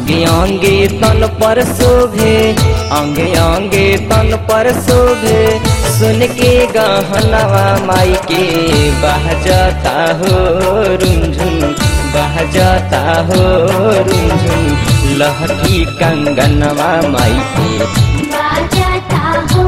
अंगे अंगे तन पर शोभे अंगे अंगे तन पर शोभे सुन के गहनवा माई के बह जाता हो रुंझुन बह जाता हो रुंझुन लहठी कंगनवा माई के बाजाता हो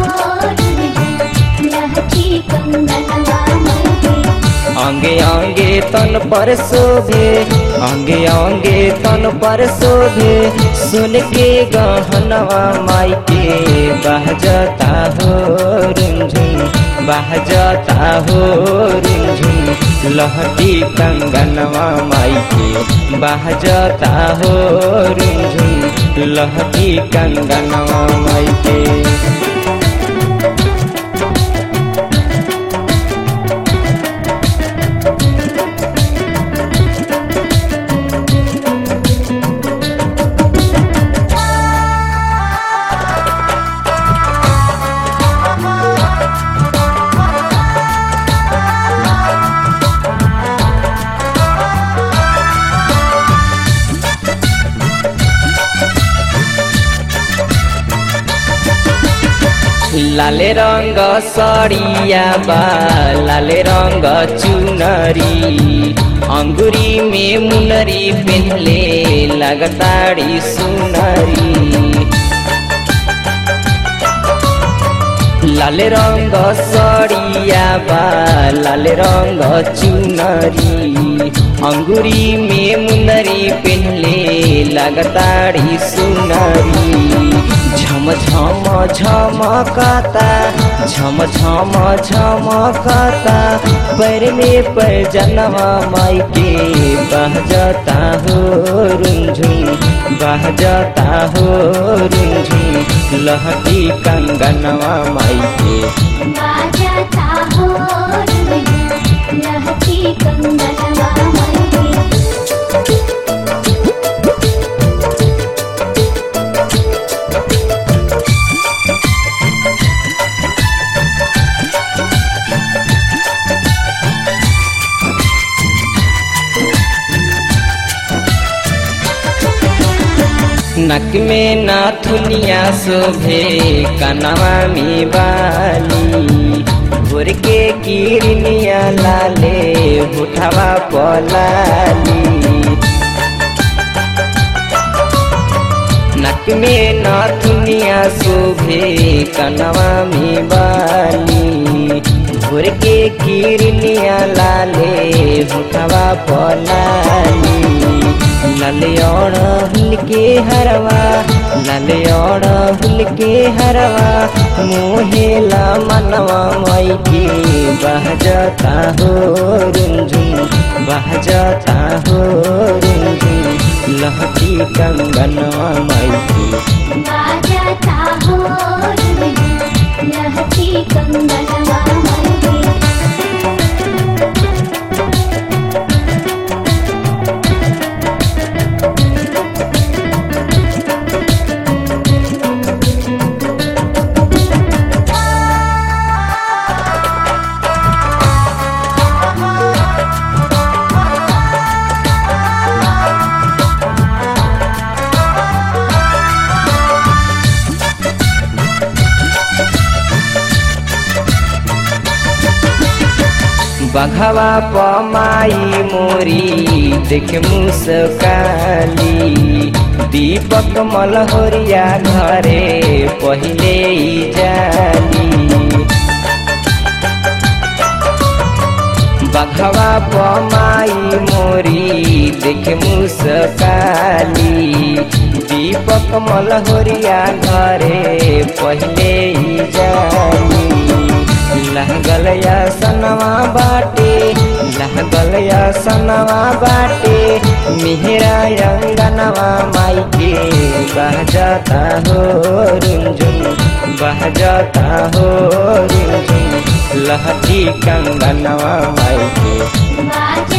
लहठी कंगनवा माई अंगे अंगे तन पर शोभे अंगे अंगे तन पर शोभे सुन के गहनवा माई के बह जाता हो रुंझुन बह जाता हो रुंझुन लहटी कंगनवा माई के बह जाता हो रुंझुन लहटी कंगनवा माई के लाले रंग सड़िया बा लाले रंग चुनरी अंगुरी में मुनरी पहले लगताड़ी सुनरी लाल रंग सड़िया बा लाल रंग चुनरी अंगुरी में मुनरी पहले लगताड़ी सुनरी झम झम झमकता झम झम झमकता पैर में पैर जनवा माई के बह जाता हो रुंझुन बह जाता हो रुंझुन लहटी कंगनवा माई के बाजाता हो लहठी कंगनवा माई नक में नाथुनिया शोभे कनवा में बाली भोर के किरनिया लाले उठवा पलाली नक में नाथुनिया शोभे कनवा में बाली भोर के किरनिया लाले उठवा पलाली ललयोड़ हुल के हरवा ललयोड़ हुल के हरवा मोहेला मनवा माई के बह जाता हो रुंझुन बह जाता हो रुंझुन लहटी कंगनवा माई के बाजाता हो लहठी कंगनवा माई बघवा पमाई मोरी देख मुस्काली दीपक मलहोरिया घरे पहिले ही जाली बघवा पमाई मोरी देख मुस्काली दीपक मलहोरिया घरे पहिले ही जाली लहगल या सनवा बाटे लहगल या सनवा बाटे मिहरा अंगनवा माई के बह जाता हो रुंझुन बह जाता हो रुंझुन लहटी कंगनवा माई के बाजाता